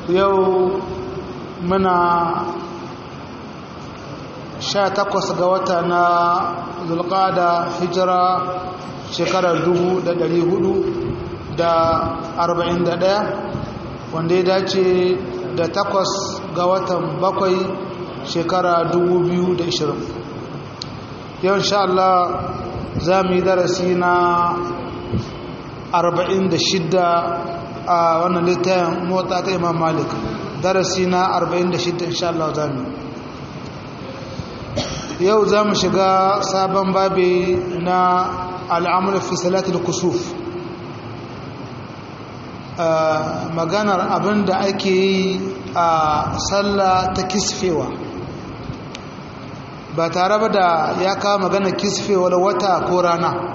yau muna sha takwas ga wata na zulƙada hijira shekarar dubu da ɗari hudu da arba'in da ɗaya wanda ya dace da takwas ga watan bakwai shekara dubu biyu da ishirin yau insha Allah za mu yi darasi na arba'in da shidda a wannan littafin motsa ta imam malik darasi na arba'in da shidda insha Allah za mu yau za mu shiga sabon babi na al'amur fi salatul kusuf maganar abin da ake yi a sallah ta kisfewa ba tare ba da ya kawo maganar kisfewar wata ko rana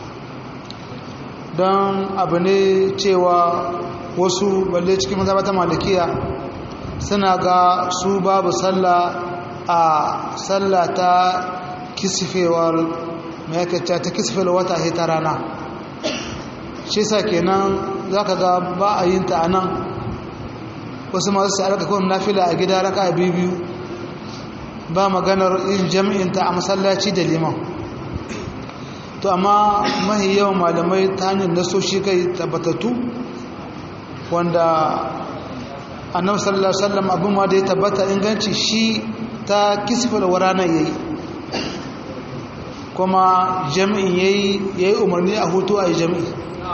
don abu ne cewa wasu balle cikin mazabata malikiya suna ga su babu sallah a sallah ta kisfewar mai ta kisfewar wata ta rana shi sa kenan za ka ga ba a yin ta a nan wasu masu sa'ar ka kawai nafila a gida raka biyu ba maganar yin jami'inta a masallaci da liman to amma mahi yawan malamai ta hanyar nasoshi kai tabbatattu wanda annabi sallallahu alaihi wasallam abin ma da ya tabbata inganci shi ta kisfal warana yayi kuma jami'in yayi yayi umarni a hutu a yi jami'i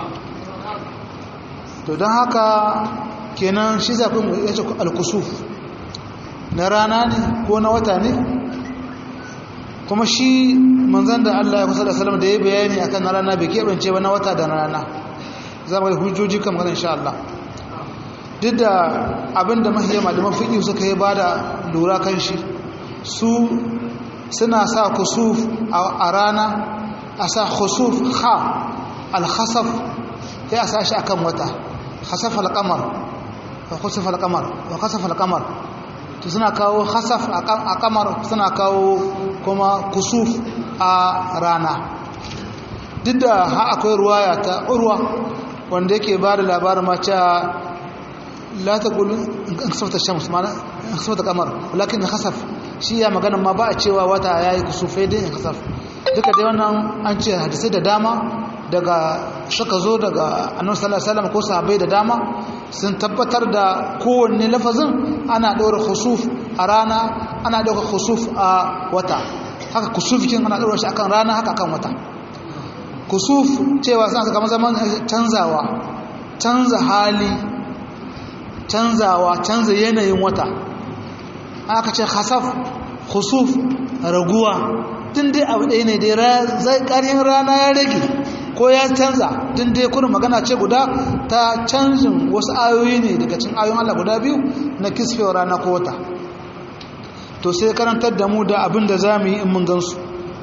to don haka kenan shi zafin ya ce alkusuf na rana ne ko na wata ne kuma shi manzan da Allah ya kusa da salam da ya bayani a kan na rana bai keɓance ba na wata da na rana za mu hujjoji kan magana insha Allah duk da abin da mahiyar malaman fiƙi suka yi ba da lura kan shi su suna sa kusuf a rana a sa kusuf ha alhasaf ya a sa shi akan wata khasaf al-qamar wa khasaf al-qamar wa khasaf al-qamar to suna kawo khasaf a qamar suna kawo kuma kusuf a rana duk da ha akwai ruwaya ta urwa wanda yake ba da labarin ma cewa la taqul in khasafta shams ma in khasafta qamar walakin khasaf shi ya magana ma ba a cewa wata yayi kusufai dai in khasaf duka dai wannan an ce hadisi da dama daga suka zo daga annabi sallallahu alaihi wasallam ko sahabbai da dama sun tabbatar da kowanne lafazin ana ɗora khusuf a rana ana ɗora khusuf a wata haka kusufikin ana ɗora shi akan rana haka akan wata kusuf cewa suna saka zaman canzawa canza hali canzawa canza yanayin wata aka ce khasaf khusuf raguwa tun dai abu ɗaya ne dai ƙaryin rana ya rage ko ya canza tun dai kurin magana ce guda ta canjin wasu ayoyi ne daga cin ayoyin Allah guda biyu na kisfewar rana ko wata to sai karantar da mu da abin da za mu yi in mun gansu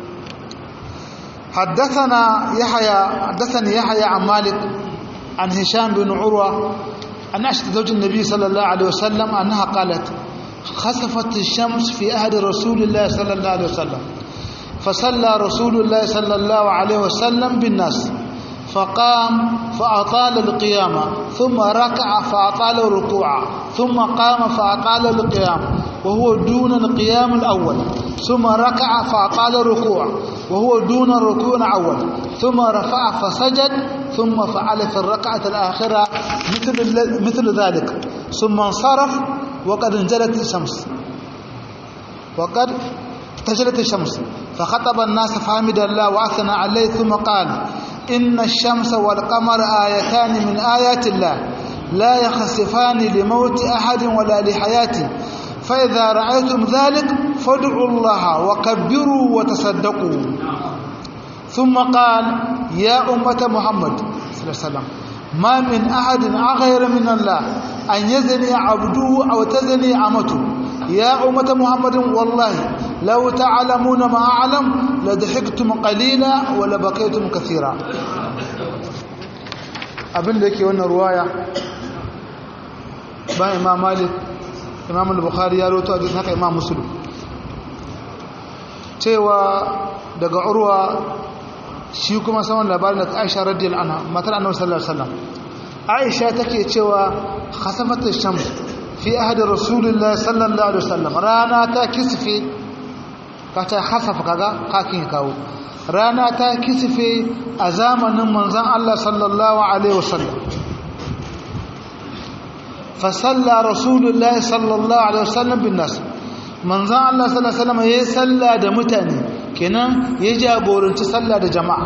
حدثنا يحيى حدثني يحيى عن مالك عن هشام بن عروة عن عائشة زوج النبي صلى الله عليه وسلم أنها قالت خسفت الشمس في عهد رسول الله صلى الله عليه وسلم فصلى رسول الله صلى الله عليه وسلم بالناس فقام فأطال القيامة ثم ركع فأطال الركوع ثم قام فأطال القيام وهو دون القيام الأول ثم ركع فأطال الركوع وهو دون الركوع الأول ثم رفع فسجد ثم فعل في الركعة الآخرة مثل مثل ذلك ثم انصرف وقد انجلت الشمس وقد تجلت الشمس فخطب الناس فحمد الله وأثنى عليه ثم قال إن الشمس والقمر آيتان من آيات الله لا يخسفان لموت أحد ولا لحياته فإذا رأيتم ذلك فادعوا الله وكبروا وتصدقوا ثم قال يا أمة محمد صلى الله عليه وسلم ما من أحد أغير من الله أن يزني عبده أو تزني عمته يا أمة محمد والله لو تعلمون ما أعلم لضحكتم قليلا ولبكيتم كثيرا abin da yake wannan ruwaya ba imam malik imam al-bukhari ya roto a haka imam muslim cewa daga urwa shi kuma saman labarin da aisha radiyal anha matar annabi sallallahu alaihi wasallam aisha take cewa khasafat ash-shams fi ahadi rasulullah sallallahu alaihi wasallam rana ta kisfe ka ta hasafa kaga kakin kawo rana ta kisfe a zamanin manzon Allah sallallahu alaihi wasallam fa salla rasulullah sallallahu alaihi wasallam bin nas manzon Allah sallallahu alaihi wasallam yayi salla da mutane kenan ya jagoranci salla da jama'a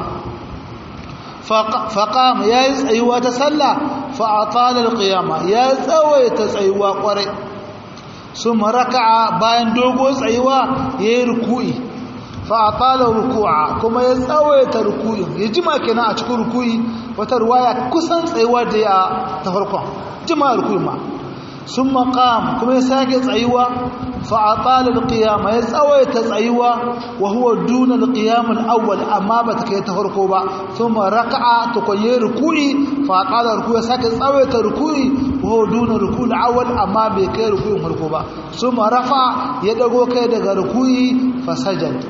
faqam yayi tsayuwa ta salla fa atala alqiyama ya tsawaita tsayuwa kwarai suma raka'a bayan dogo tsayuwa yayi ruku'i fa atala ruku'a kuma ya tsawaita ruku'in ya jima kenan a cikin ruku'i wata ruwaya kusan tsayuwa da ya ta farkon jima ruku'i ma summa qam kuma ya sake tsayuwa fa atala alqiyama ya tsawaita tsayuwa wa huwa duna alqiyam alawwal amma ba ta kai ta farko ba thumma raka'a to ko yayi ruku'i fa atala ruku'i ya sake tsawaita ruku'i wa huwa duna ruku'i alawwal amma bai kai ruku'in farko ba summa rafa ya dago kai daga ruku'i fa sajada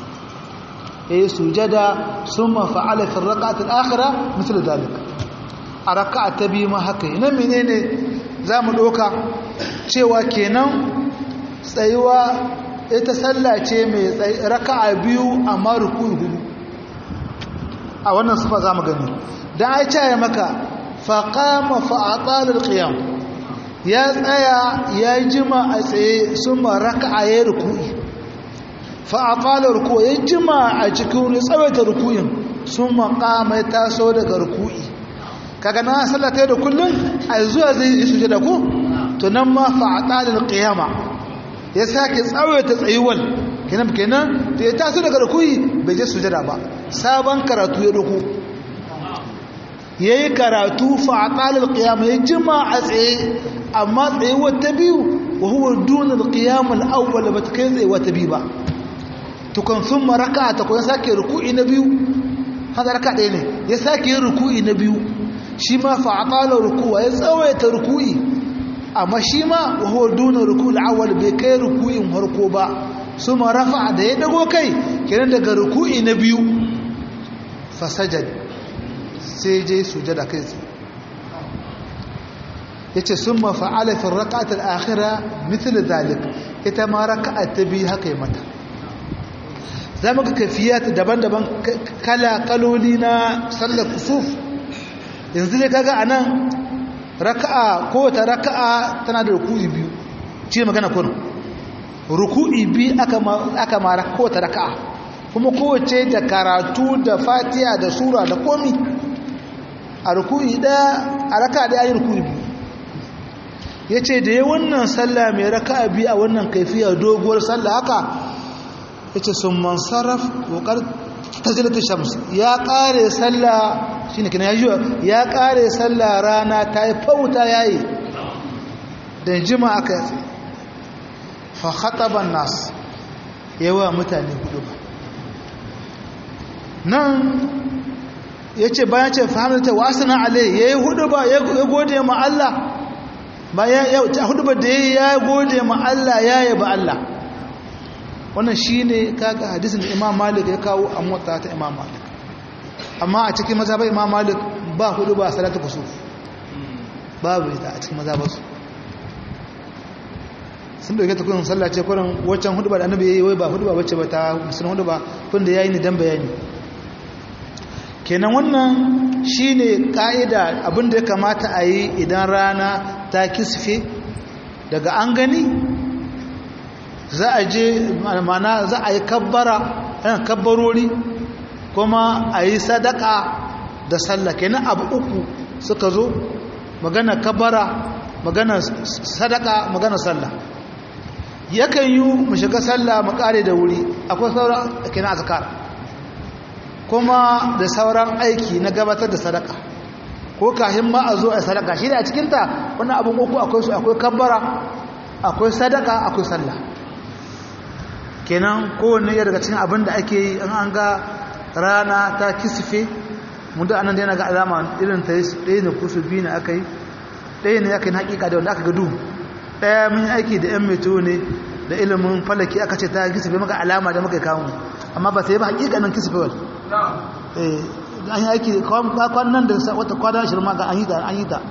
yayi sujada summa fa'ala fi ar-rak'ati al-akhirah misal dhalik a raka'a ta biyu ma haka ina menene zamu doka cewa kenan tsayuwa ita sallah ce mai raka'a biyu amma ruku'i hudu a wannan sifa zamu gani dan ai ce maka faqama fa atala al-qiyam ya tsaya ya jima a tsaye summa raka'a ya ruku'i fa'aƙala ruku ya jima a cikin tsawaita rukuyin sun maƙama ya taso daga ruku'i kaga na sallata da kullum a zuwa zai yi suje da ku to nan ma fa'aƙalar ƙiyama ya sake tsawaita tsayuwal kenan kenan da ya taso daga ruku'i bai je sujada ba sabon karatu ya ruku ya yi karatu fa'aƙalar ƙiyama ya jima a tsaye amma tsayuwar ta biyu wa huwa dunar ƙiyamar awwal ba ta kai tsayuwa ta biyu ba tukun sun maraka ta kuwa sake ruku'i na biyu haka raka ɗaya ne ya sake yin ruku'i na biyu shi ma fa'aƙalar rukuwa ya tsawaita ruku'i amma shi ma wahuwa duna ruku'i awal bai kai ruku'in harko ba su ma rafa da ya dago kai kenan daga ruku'i na biyu fasajad sai je sujada kai tsaye ya ce sun ma fa'ala fi raka'atar akhira mithil zalik ita ma raka'a ta biyu haka yi mata za mu ga kafiyat daban-daban kala-kaloli na sallar kusuf yanzu ne kaga a nan raka'a kowace raka'a tana da ruku'i biyu ce magana kurin ruku'i biyu aka mara kowace raka'a kuma kowace da karatu da fatiya da sura da komi a ruku'i ɗaya a raka'a ɗaya yi ruku'i biyu ya ce da ya wannan sallah mai raka'a biyu a wannan kaifiya doguwar sallah haka yace sun mansaraf kokar tajilatu shams ya kare sallah shine kina ya ya kare sallah rana ta yi fauta yayi da jima aka yi fa khataba nas yawa mutane hudu ba nan yace bayan ce fahimta wa asna alai yayi hudu ba ya gode ma Allah bayan ya hudu ba da ya gode ma Allah ya yaba Allah wannan shi ne kaga hadisin imam malik ya kawo a mota ta imam malik amma a cikin mazhabar imam malik ba hudu ba salatu kusuf babu ita a cikin mazhabarsu sun dauke ta kunin sallah ce kurin waccan hudu ba da annabi yayi wai ba hudu ba wacce ba ta musulun hudu ba kun da yayi ni dan bayani kenan wannan shine ka'ida abinda ya kamata a yi idan rana ta kisfe daga an gani za a je mana za a yi kabbara yan kabbarori kuma a yi sadaka da sallah kenan abu uku suka zo magana kabbara magana sadaka magana sallah yakan yi mu shiga sallah mu kare da wuri akwai sauran kenan azkar kuma da sauran aiki na gabatar da sadaka ko kahin ma a zo a sadaka shi da a cikinta wannan abin uku akwai su akwai kabbara akwai sadaka akwai sallah kenan kowanne ya daga cikin abin da ake yi an ga rana ta kisfe mun da anan da yana ga alama irin ta yi ɗaya ne kusu biyu ne aka yi ɗaya ne aka yi hakika da wanda aka ga duhu ɗaya mun aiki da yan meto ne da ilimin falaki aka ce ta kisfe maka alama da muka kawo amma ba ta yi ba hakika nan kisfe wal an yi aiki kwanan da wata kwana shirma ga an yi ta an yi ta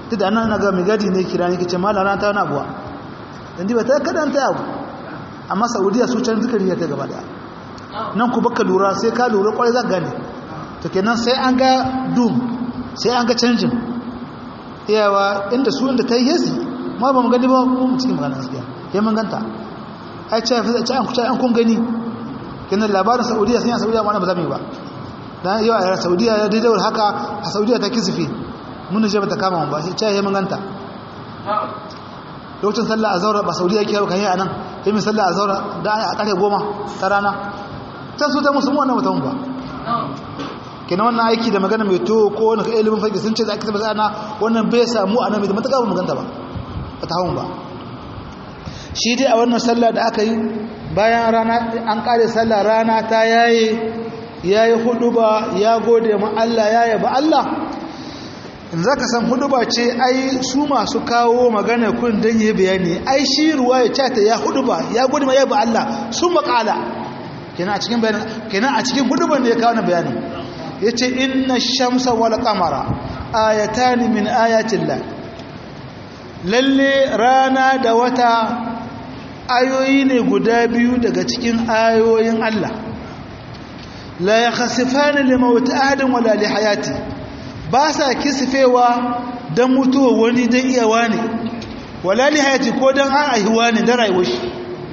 duk da nan ga mai gadi ne kira ne kace mallan rana ta wani abuwa dan ba ta kadan ta abu amma saudiya su can zikiri ya ta gaba da nan ku baka lura sai ka lura kwarai za ka gane to kenan sai an ga dum sai an ga canjin iyawa inda su inda ta yi yasi ma ba mu gani ba mu cikin magana gaskiya kai mun ganta ai ce fi ce an kuce an kun gani kenan labarin saudiya sun yi saudiya ma ba za mu yi ba dan yau a saudiya ya daidai haka a saudiya ta kisifi mun je ba ta kama mu ba sai ce mun ganta lokacin sallah a zaura ba saudiya yake yau kan yi a nan yi min sallah a zaura da a ƙarfe goma ta rana can su ta musulmi wannan mutum ba kina wannan aiki da magana mai to ko wani ilimin fage sun ce za a kisa ba ana wannan bai samu a nan mai da matuƙa ba maganta ba ba ta hawan ba shi dai a wannan sallah da aka yi bayan rana an ƙare sallah rana ta yaye ya yi hudu ba ya gode ma Allah ya yaba Allah za ka san hudu ba ce ai su masu kawo magana kun don yi bayani ai shi ruwa ya cata ya hudu ba ya gudu mai yaba Allah sun makala kenan a cikin bayanin kenan a cikin hudu ban da ya kawo na bayani ya ce inna shamsa wal kamara ayatani min ayatillah lalle rana da wata ayoyi ne guda biyu daga cikin ayoyin Allah la yakhsifani limawt ahadin wala li hayati ba sa kisfewa don mutuwa wani don iyawa ne wala li hayati ko don an aihuwa ne don rayuwar shi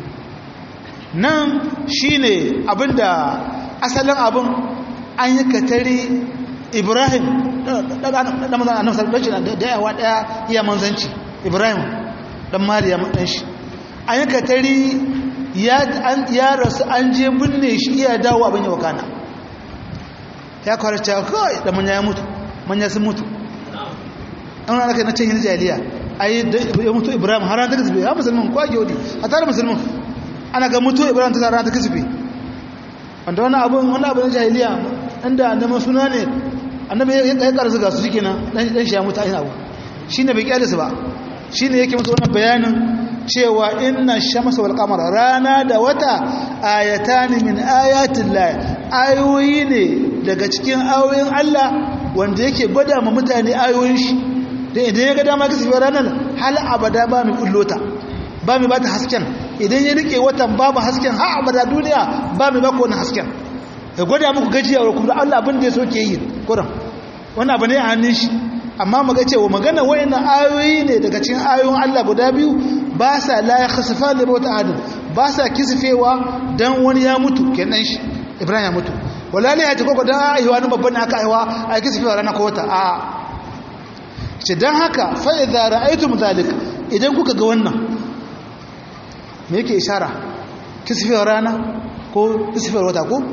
nan shi ne abinda asalin abin an yi katari ibrahim ɗan mazan a nafsar ɗanci da yawa ɗaya iya manzanci ibrahim ɗan mariya ɗan shi an yi katari ya rasu an je binne shi iya dawo abin yawa kana ya kwarci kawai da manya ya mutu manya sun mutu an wani aka na cin yin jaliya a yi ya mutu ibrahim har ta kasife ya musulman kwa gyodi a tare musulman ana ga mutu ibrahim ta tare ta kasife wanda wani abin wani abin jahiliya inda neman suna ne annabi ya karsu ga su shike nan dan shi ya mutu ainihin abu shi ne bai kyale su ba shi ne yake musu wannan bayanin cewa inna shamsa wal qamara rana da wata ayatani min ayatin lahi ayoyi ne daga cikin ayoyin Allah wanda yake gwada ma mutane ayoyin shi dan idan ya ga dama ka tafi ranar hal abada ba mu kullota ba mu bata hasken idan ya rike watan babu hasken har abada duniya ba mu baka wannan hasken ya gwada muku gajiya wa kuma Allah abin da ya so ke yi kuran wannan abu ne a hannun shi amma mu ga cewa magana wayannan ayoyi ne daga cikin ayoyin Allah guda biyu ba sa la yakhsifa li mawt ahad ba sa kisfewa dan wani ya mutu kenan shi Ibrahim ya mutu wala ne ya ce koko dan aiwa ni babban aka aiwa a kisfewa rana ko wata a ce dan haka fa idza ra'aytum zalik idan kuka ga wannan me yake ishara kisfewa rana ko kisfewa wata ko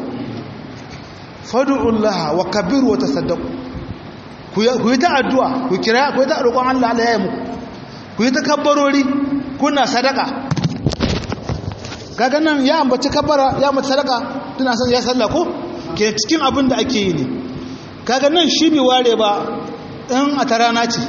fad'u Allah wa kabiru wa tasaddaqu ku yi ta addu'a ku kira ku yi ta roƙon Allah Allah ya yi muku ku yi ta kabbarori kuna sadaka kaga nan ya ambaci kabbara ya ambaci sadaka tana son ya salla ko ke cikin abin da ake yi ne kaga nan shi bai ware ba in a ta rana ce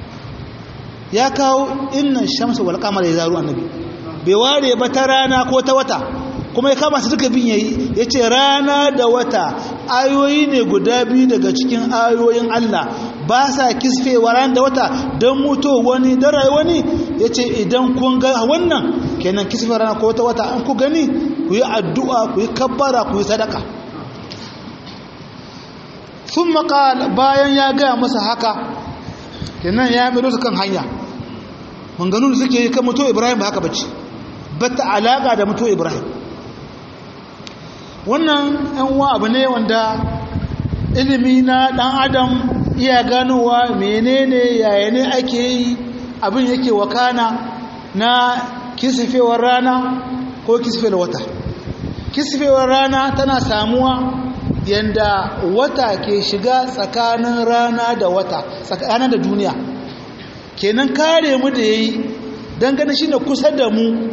ya kawo innan shamsu wal qamar ya zaru annabi bai ware ba ta rana ko ta wata kuma ya kama su duka bin yayi yace rana da wata ayoyi ne guda biyu daga cikin ayoyin Allah ba sa kisfewa ran da wata don mutu wani da rai wani yace idan kun ga wannan kenan kisfe rana ko wata wata an ku gani ku yi addu'a ku yi kabbara ku yi sadaka sun maƙal bayan ya gaya masa haka kenan ya mero su kan hanya manganun suke yi kan mutu ibrahim ba haka bace bata alaƙa da mutu ibrahim wannan yan wa abu ne wanda ilimi na ɗan adam iya ganowa menene yaya ne ake yi abin yake wakana na kisifewar rana ko kisifewar wata kisifewar rana tana samuwa yanda wata ke shiga tsakanin rana da wata tsakanin da duniya kenan kare mu da yayi dangane shi ne kusa da mu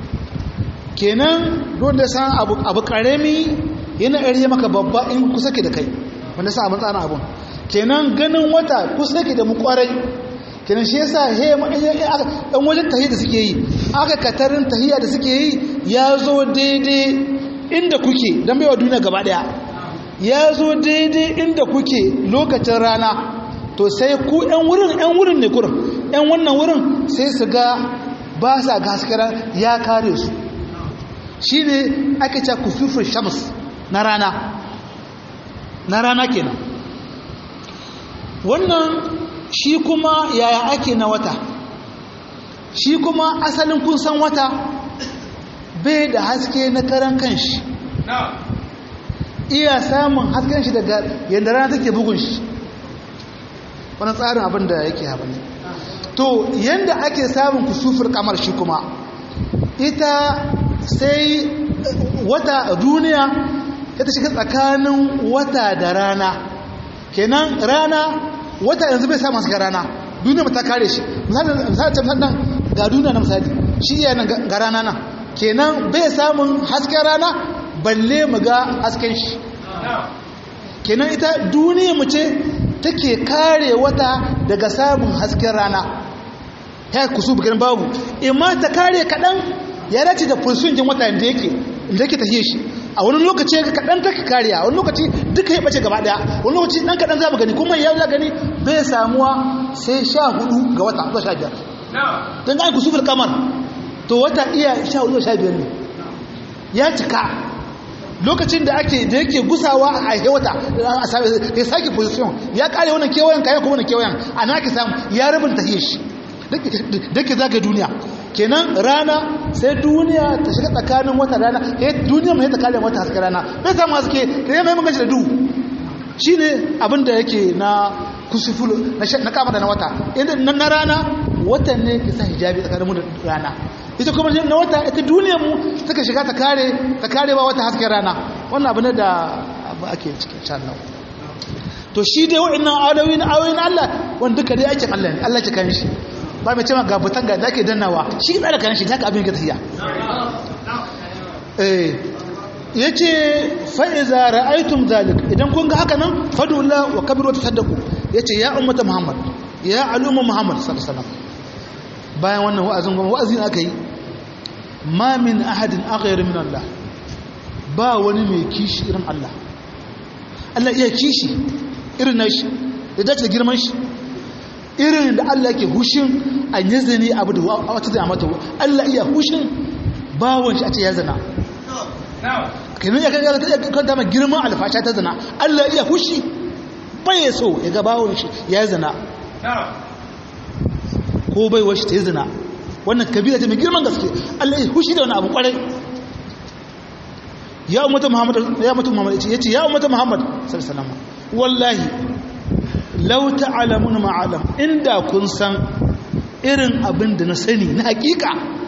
kenan don da san abu abu karami yana ƙarye maka babba in kusa ke da kai wanda sa abin tsana abun kenan ganin wata kusa ke da mu kwarai kenan shi yasa he dan wajen tahiyya da suke yi aka katarin tahiyya da suke yi ya zo daidai inda kuke dan baiwa duniya gaba daya ya zo daidai inda kuke lokacin rana to to sai ku yan wurin yan wurin ne kurin yan wannan wurin sai su ga ba sa gaskara ya kare su shine ake cewa kusufur shams na rana na rana kenan wannan shi kuma yaya ake na wata shi kuma asalin kun san wata bai da haske na karan kanshi iya samun hasken shi daga yadda rana take bugun shi wani tsarin abin da yake haɓa ne to yadda ake samun kusufur kamar shi kuma ita sai wata duniya ta shiga tsakanin wata da rana kenan rana wata yanzu bai samun hasken rana duniya ta kare shi misali nan ga duniya na misali shi iya nan ga rana nan kenan bai samun hasken rana balle mu ga hasken shi kenan ita duniya mu ce take kare wata daga samun hasken rana ta kusu bugan babu imma ta kare kaɗan ya dace da fulsunjin wata da yake da yake tafiye shi a wani lokaci ga kaɗan take kariya wani lokaci duka ya ɓace gaba ɗaya wani lokaci ɗan kaɗan za mu gani kuma ya za gani bai samuwa sai sha hudu ga wata zuwa sha biyar don ga kusu kamar to wata iya sha hudu sha biyar ne ya cika lokacin da ake da yake gusawa a hewata ya sake position ya kare wannan kewayen kayan kuma wannan kewayen a na ke samu ya rabin tahiyar shi da ke zaga duniya kenan rana sai duniya ta shiga tsakanin wata rana duniya mai ta kare wata haske rana bai samu haske da ya mai magashi da duhu shi ne abin da yake na kusufulu na kama da na wata inda na rana watan ne ke sa hijabi tsakanin mu da rana ita kuma na wata ita duniyar mu suka shiga ta kare ta kare ba wata hasken rana wannan abu ne da abu ake cikin insha Allah to shi dai wa'annan ayoyin ayoyin Allah wanda duka dai aikin Allah ne Allah ke kan shi ba mai cewa ga butan ga dake dannawa shi tsara kan shi haka abin ga tafiya eh yace fa iza ra'aytum zalik idan kun ga haka nan fadullah wa kabiru wa tasaddaqu yace ya ummata muhammad ya al'umma muhammad sallallahu alaihi wasallam bayan wannan wa'azin goma wa'azin aka yi ma min ahadin aghayr min Allah ba wani mai kishi irin Allah Allah iya kishi irin nashi da dace da girman shi irin da Allah yake hushin an yi zane abu da wata zai mata Allah iya hushin bawon shi a ce ya zana kenan ya kanta mai girman alfasha ta zana Allah iya hushi bai so ya ga bawon shi ya zana ko bai washi ta yi zina wannan kabila ta mai girman gaske Allah ya hushi da wani abu kwarai ya ummata muhammad ya ummata muhammad ya ce ya ummata muhammad sallallahu alaihi wallahi law ta'lamun ma'alam inda kun san irin abin da na sani na hakika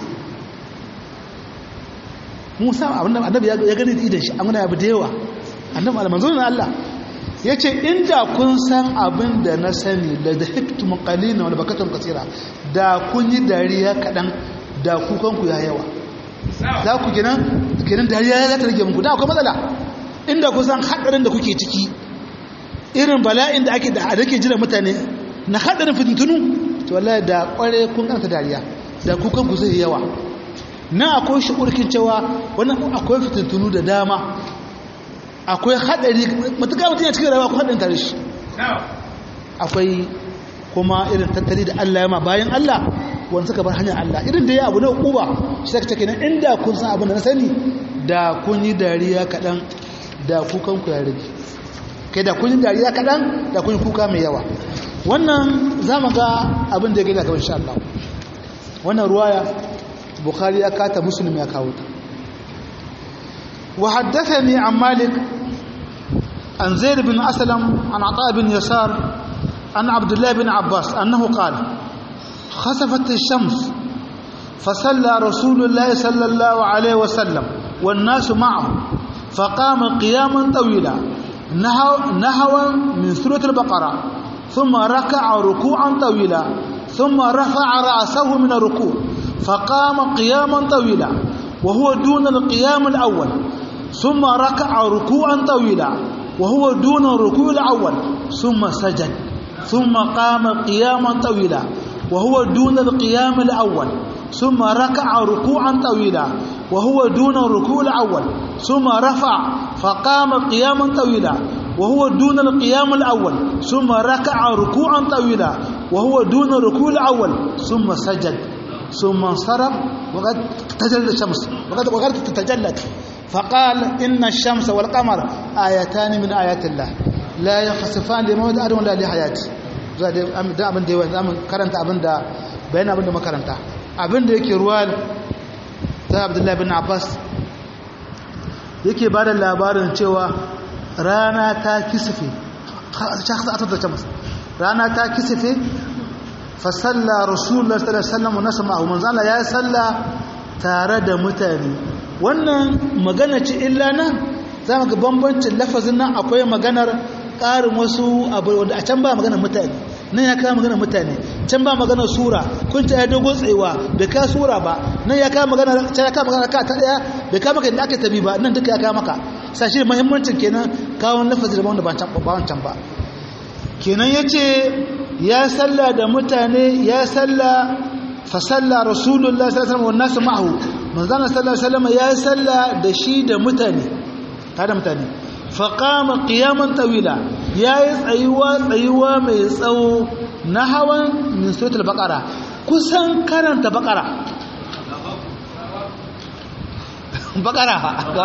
Musa abin da annabi ya gani da idan shi an gana abu da yawa annabi almanzo na Allah ya ce inda kun san abin da na sani da da hiktum qalina wal bakatum kasira da kun yi dariya kadan da kukanku ya yawa za ku gina ginin dariya ya ta rage muku da akwai matsala inda kun san hadarin da kuke ciki irin bala'in da ake da ake jira mutane na hadarin fitintunu to wallahi da kware kun kanta dariya da kukanku zai yawa na akwai shukurkin cewa wannan akwai fitintunu da dama akwai haɗari matuƙa mutum ya cikin rayuwa ko haɗin tare shi akwai kuma irin tattali da Allah ya ma bayan Allah wani suka bar hanyar Allah irin da ya abu na uba shi saka take nan inda kun san abin da na sani da kun yi dariya kaɗan da kukan ku ya rage kai da kun yi dariya kaɗan da kun yi kuka mai yawa wannan za mu ga abin da ya gina kawai insha Allah wannan ruwaya bukhari ya kata muslim ya kawo ta وحدثني عن مالك عن زيد بن أسلم عن عطاء بن يسار عن عبد الله بن عباس أنه قال خسفت الشمس فصلى رسول الله صلى الله عليه وسلم والناس معه فقام قياما طويلا نهوا من سورة البقرة ثم ركع ركوعا طويلا ثم رفع رأسه من الركوع فقام قياما طويلا وهو دون القيام الأول ثم ركع ركوعا طويلا وهو دون الركوع الأول ثم سجد ثم قام قياما طويلا وهو دون القيام الأول ثم ركع ركوعا طويلا وهو دون الركوع الأول ثم رفع فقام قياما طويلا وهو دون القيام الأول ثم ركع ركوعا طويلا وهو دون الركوع الأول ثم سجد ثم انصرف وقد تجلت الشمس وقد وقد تتجلت فقال إن الشمس والقمر آيتان من آيات الله لا يخسفان لموت أحد ولا لحياته da abin da yawa za mu karanta abin da bayan abin da makaranta abin da yake ruwa ta abdullahi bin abbas yake ba da labarin cewa rana ta kisife rana ta kisife fasalla rasulullah sallallahu alaihi wasallam nasu ma'ahu manzo Allah ya salla tare da mutane wannan magana ce illa nan zamu ga bambancin lafazin nan akwai maganar ƙarin wasu abu wanda a can ba maganar mutane nan ya kawo maganar mutane can ba maganar sura kun ta ya dogon tsayuwa bai ka sura ba nan ya kawo maganar can ya kawo maganar ka ta daya bai kawo maka inda aka tabi ba nan duka ya kawo maka sashi da muhimmancin kenan kawon lafazin da wanda ba wancan ba kenan ya ce ya salla da mutane ya salla fa salla rasulullah sallallahu alaihi wasallam nasu ma'ahu manzon sallallahu alaihi wasallam ya salla da shi da mutane tare da mutane fa qama qiyaman tawila yayi tsayuwa tsayuwa mai tsawo na hawan min suratul baqara kusan karanta baqara baqara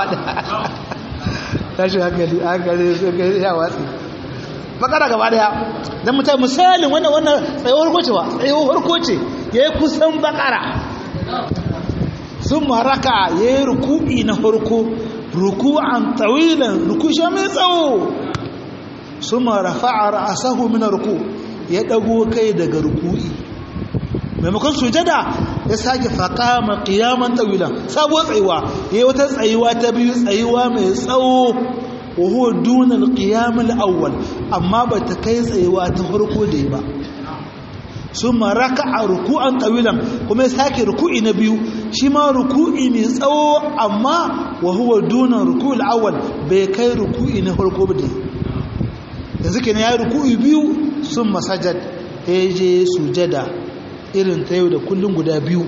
tashi hankali hankali ya watsi bakara gaba daya dan mutum misalin wannan wannan tsayuwar koce ba tsayuwar koce yayi kusan bakara sun maraka yayi ruku'i na farko ruku'an tawilan ruku shi mai tsawo suma rafa'a ra'sahu min ruku ya dago kai daga ruku'i maimakon sujada ya sake faqama qiyaman tawilan sabuwar tsayuwa yayi wata tsayuwa ta biyu tsayuwa mai tsawo وهو دون القيام الأول أما بتكيس أيوة تفرقوا ديبا ثم ركع ركوعا طويلا كما يساكي ركوع نبيو شما ركوع نسو أما وهو دون الركوع الأول بكي ركوع نفرقوا دي yanzu kenan ya ruku'i biyu sun masajad ya je sujada irin ta yau da kullum guda biyu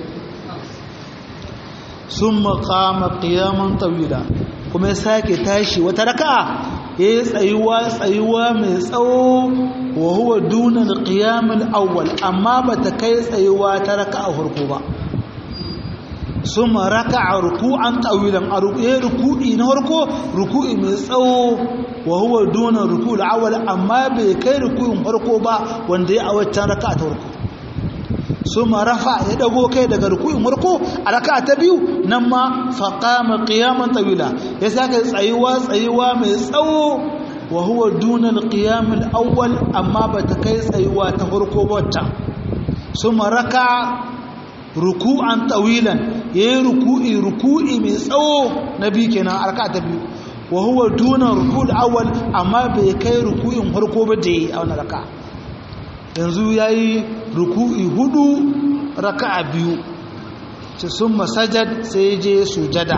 sun makama ƙiyaman tawila kuma ya sake tashi wata raka'a ya yi tsayuwa tsayuwa mai tsawo wa huwa duna alqiyamul awwal amma bata kai tsayuwa ta raka'a farko ba summa raka'a ruku'an tawilan a ruku'i na farko ruku'i mai tsawo wa huwa duna ruku'ul awwal amma bai kai ruku'in farko ba wanda ya a waccan raka'a ta farko suma rafa ya dago kai daga ruku'in farko a raka'a ta biyu nan ma faqama qiyaman tawila ya saka tsayuwa tsayuwa mai tsawo wa huwa duna alqiyam alawwal amma bata kai tsayuwa ta farko ba wata suma raka ruku'an tawilan yayi ruku'i ruku'i mai tsawo na biyu kenan a raka'a ta biyu wa huwa duna ruku'ul awwal amma bai kai ruku'in farko ba da yi a wannan raka'a yanzu ya yi ruku'i hudu raka'a biyu ce sun masajad sai je sujada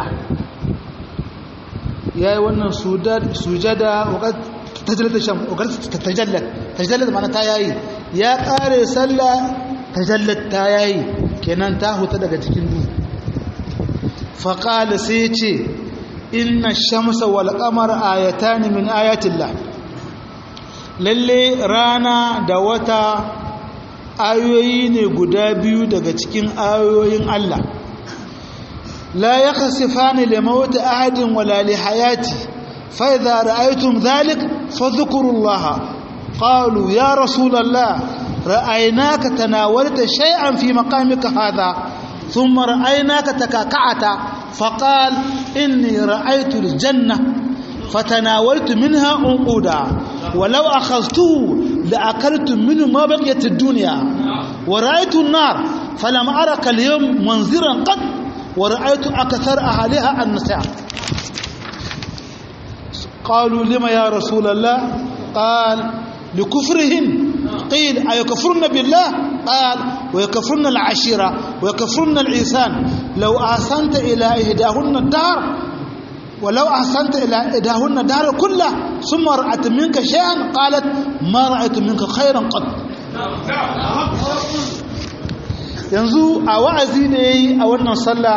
ya yi wannan sujada wakar tajallat tajallat mana ta yayi ya kare sallah tajallat ta yayi kenan ta huta daga cikin duhu faƙala sai ce inna shamsa wal qamar ayatan min ayatillah lalle rana da wata ayoyi ne guda biyu daga cikin ayoyin Allah la yakhsifani li mawti ahadin wala li hayati fa idza ra'aytum dhalik fadhkurullaha qalu ya rasulallah ra'aynaka tanawalta shay'an fi maqamika hadha ثم رأيناك تكاكعت فقال إني رأيت الجنة فتناولت منها عنقودا ولو أخذته لأكلت منه ما بقيت الدنيا ورأيت النار فلم أرك اليوم منذرا قد ورأيت أكثر أهلها النساء قالوا لما يا رسول الله قال لكفرهن قيل أيكفرن بالله قال ويكفرن العشيرة ويكفرن الإنسان لو أحسنت إلى إهداهن الدار ولو أحسنت إلى إهداهن الدار كله ثم رأت منك شيئا قالت ما رأيت منك خيرا قط yanzu a wa'azi da ya yi a wannan sallah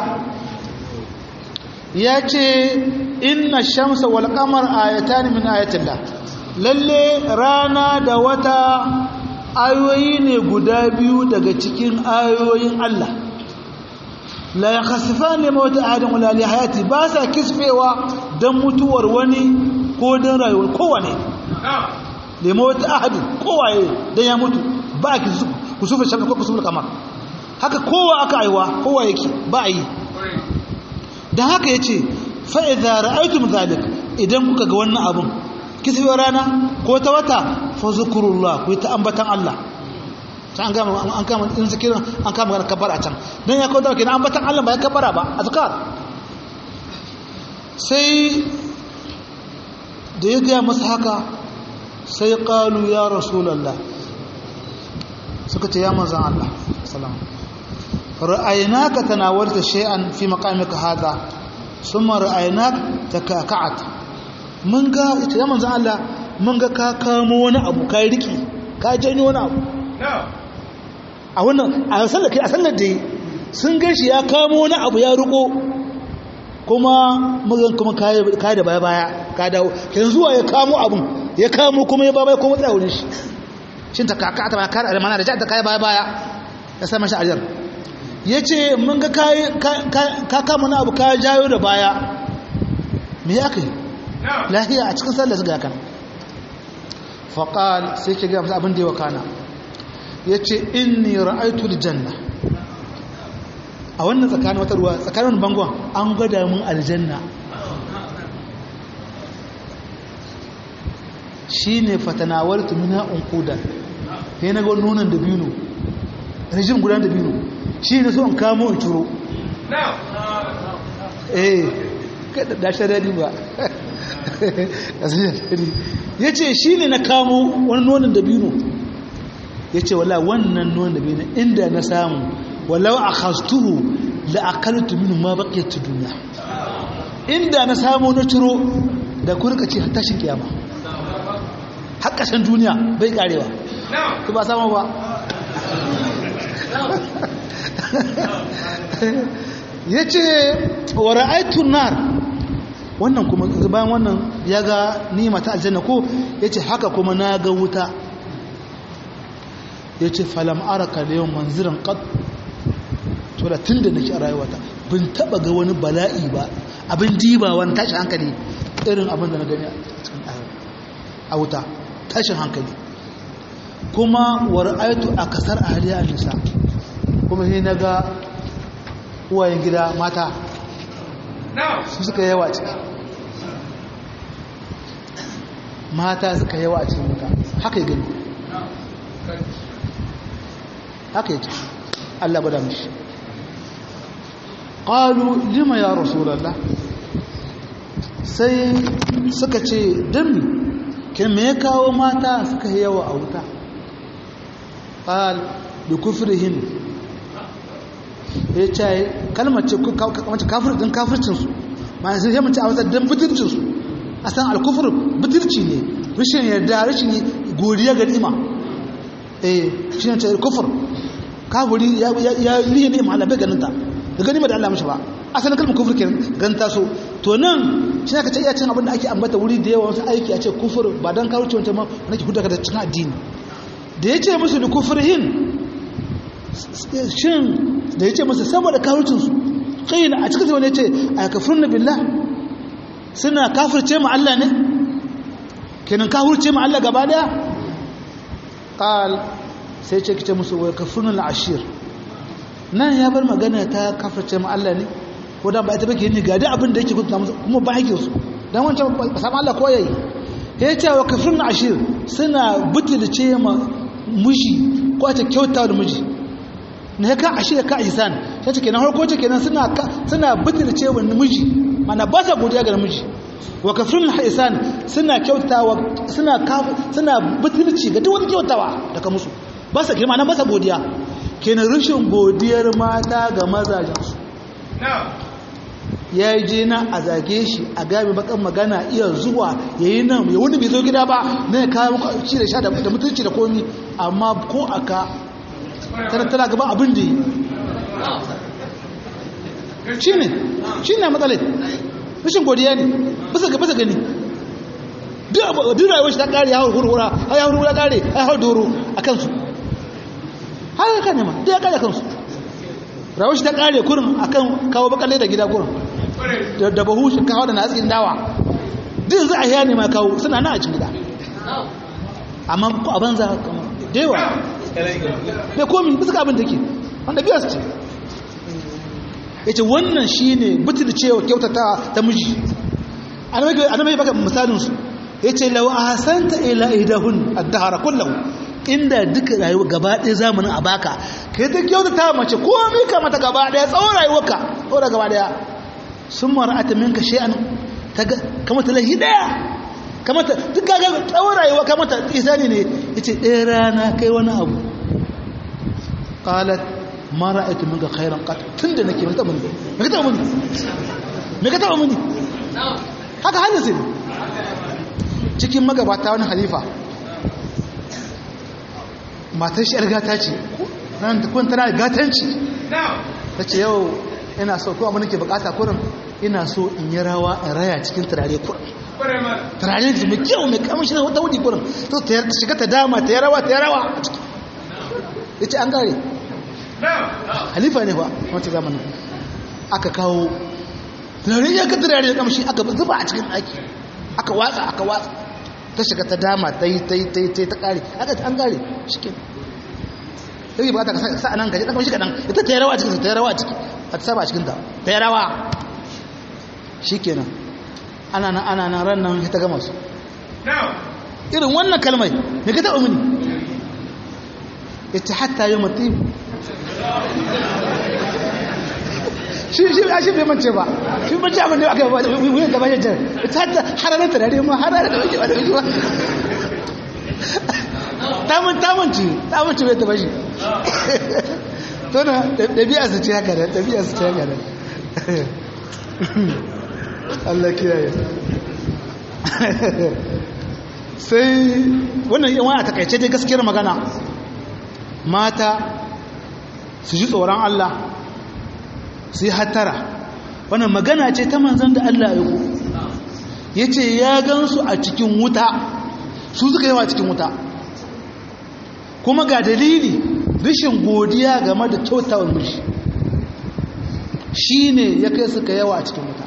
ya ce inna shamsa wal qamar ayatan min ayatillah lalle rana da wata ayoyi ne guda biyu daga cikin ayoyin Allah la yakhsifani mawt adam wala li hayati ba sa kisfewa dan mutuwar wani ko dan rayuwar kowane li mawt ahad kowaye dan ya mutu ba ki kusufa shamsu ko kusufa kamar haka kowa aka aiwa kowa yake ba yi dan haka yace fa idza ra'aytum zalik idan kuka ga wannan abun kisfewar rana ko ta wata fa zikrullah ku ta ambatan Allah ta an gama an kama in zikirin an kama magana kabbara a can don ya kawo da kenan ambatan Allah ba ya kabbara ba azkar sai da ya gaya masa haka sai qalu ya rasulullah suka ce ya manzon Allah sallallahu ra'aynaka tanawalta shay'an fi maqamika hadha thumma ra'aynaka takaka'at mun ga ita ya manzon Allah mun ga ka kamo wani abu ka riki ka janyo wani abu a wannan a sallar kai a sallar da sun gashi ya kamo wani abu ya riko kuma magan kuma kayi da baya baya ka dawo yanzu zuwa ya kamo abun ya kamo kuma ya baya kuma tsaya wurin shi shin ta kaka ta baya kare almana da ja ta kai baya baya ya sa mashi ajar ya ce mun ga ka kama wani abu ka jayo da baya me ya kai lahiya a cikin sallar su ga kan faƙal sai ke gaya abin da ya wakana ya ce inni ra'aitul janna a wannan tsakanin wata ruwa tsakanin bangon an gwada mun aljanna shi ne fatanawar tumina unkuda ya na gwan nunan da biyu rijim gudan da biyu shi ne so an kamo in ciro eh da shari'a ba ya ce shi ne na kamo wani nonon da biyu ya ce wala wannan nonon da biyu inda na samu walau a hastuhu la'akaltu minu ma baƙiyar duniya inda na samu na ciro da kurka ce tashin kiyama haƙashin duniya bai karewa ku ba samu ba ya ce wa ra'aitun nar wannan kuma bayan wannan ya ga nima ta aljanna ko ya ce haka kuma na ga wuta ya ce falam araka da yawan manziran ƙad to da tun da nake a rayuwata bin taba ga wani bala'i ba abin diba wani tashin hankali irin abin da na gani a wuta tashin hankali kuma wa ra'aytu akasar ahliya nisa kuma sai naga uwayen gida mata su suka yawa ciki mata suka yawa a cikin wuta haka yi gani haka yi ciki Allah bada mishi ƙalu lima ya rasulallah sai suka ce dami ke me ya kawo mata suka yawa a wuta ƙal da kufrihin ya ce kalmar ce kafircin kafircinsu ma sai ya mace a wata don butircinsu a san alkufur butirci ne rashin yarda rashin godiya ga ni'ima eh shi ne ce kufur kafiri ya yi ni'ima Allah bai ganin ta da gani ba da Allah mashi ba asalin kalmar kufur kenan gan taso to nan shi aka ce iya cin abin da ake ambata wuri da yawa wasu aiki a ce kufur ba dan kawo ce wancan ma nake hudu daga cikin addini da ya ce musu da kufurhin shin da ya ce musu saboda kafircin su kai a cikin zama ne ce a kafirun na billah suna kafirce mu Allah ne kenan kafirce mu Allah gaba daya qal sai ce kice musu wa kafirun al-ashir nan ya bar magana ta kafirce mu Allah ne ko dan ba ita bake ni ga da abin da yake kunta musu kuma ba haƙin su dan wancan ba samu Allah ko yayi ya ce wa kafirun ashir suna butulce ma miji ko ta kyauta da miji ne ka ashir ka ihsan sai ce kenan harko ce kenan suna suna butulce wa miji mana ba sa godiya ga miji wa kafirun ihsan suna kyautawa suna suna butulci ga duk wani kyautawa daga musu ba sa kirma nan ba sa godiya kenan rashin godiyar mata ga mazajensu ya yi je nan a zage shi a gami bakan magana iya zuwa ya yi nan ya wani bai zo gida ba na ya kawo ci da sha da mutunci da komi amma ko aka tana gaba abin da yi shi ne shi ne matsalai rashin godiya ne bisa ga bisa gani duk rayuwar shi ta kare ya hau hurhura ya hau hurhura kare ya hau doro a kansu har ya kane ma duk ya kare kansu rayuwar shi ta kare kurin akan kawo bakalle da gida kurin da bahu shi kawo da natsin dawa duk za a yi ne ma kawo suna na a cikin gida amma ko a banza da yawa bai komi bisa ka abin da ke wanda biya su ce ya ce wannan shi ne butul cewa kyautata ta miji annabi baka misalinsu ya ce lau a hasanta ila idahun addahara kullum inda duka rayuwa gaba ɗaya zamanin a baka ka yi ta kyautata mace komai ka mata gaba ɗaya tsawon rayuwarka tsawon gaba ɗaya sun mara ata minka shi'an kamata lahi ɗaya kamata duk gaga tsawon rayuwa kamata isani ne ya ce ɗaya rana kai wani abu ƙalat mara aiki minka khairan ƙat tun da nake mai taɓa muni mai taɓa muni mai ka taɓa muni haka hannun sai cikin magabata wani halifa matar shi yar gata ce ran ta kun tana da gatanci ta ce yau ina so ko abin da ke bukata kurin ina so in yi rawa in raya cikin turare kurin turare da mai kyau mai kamshi na wata wudi kurin to ta shiga ta dama ta yi rawa ta yi rawa a ciki ya ce an gare halifa ne ba wata zamanin aka kawo turare ya ka turare da kamshi aka zuba a cikin aiki aka watsa aka watsa ta shiga ta dama ta yi ta yi ta yi ta yi ta kare aka an kare shi ke sai ba ta ka sa nan gaji ɗan kamshi kaɗan ita ta yi rawa a cikin ta yi rawa a ciki a ta saba a cikin ta ta yi rawa shi kenan ana nan ana nan ran nan ta gama su irin wannan kalmai me ka taɓa mini ita hatta yi mutum shi shi a shi bai mance ba shi mace abin da aka yi wuyan gaba ya jar ta ta hararar turare ma hararar da wake ba da wake ba tamun tamunci tamunci bai taba shi to na ɗabi'a su ce haka da ɗabi'a su ce haka da Allah kiyaye sai wannan yawan a takaice dai gaskiyar magana mata su ji tsoron Allah su yi hattara wannan magana ce ta manzan da Allah ya ku ya ce ya gansu a cikin wuta su suka yawa cikin wuta kuma ga dalili rashin godiya game da kyautawan mishi shi ne ya kai suka yawa a cikin wuta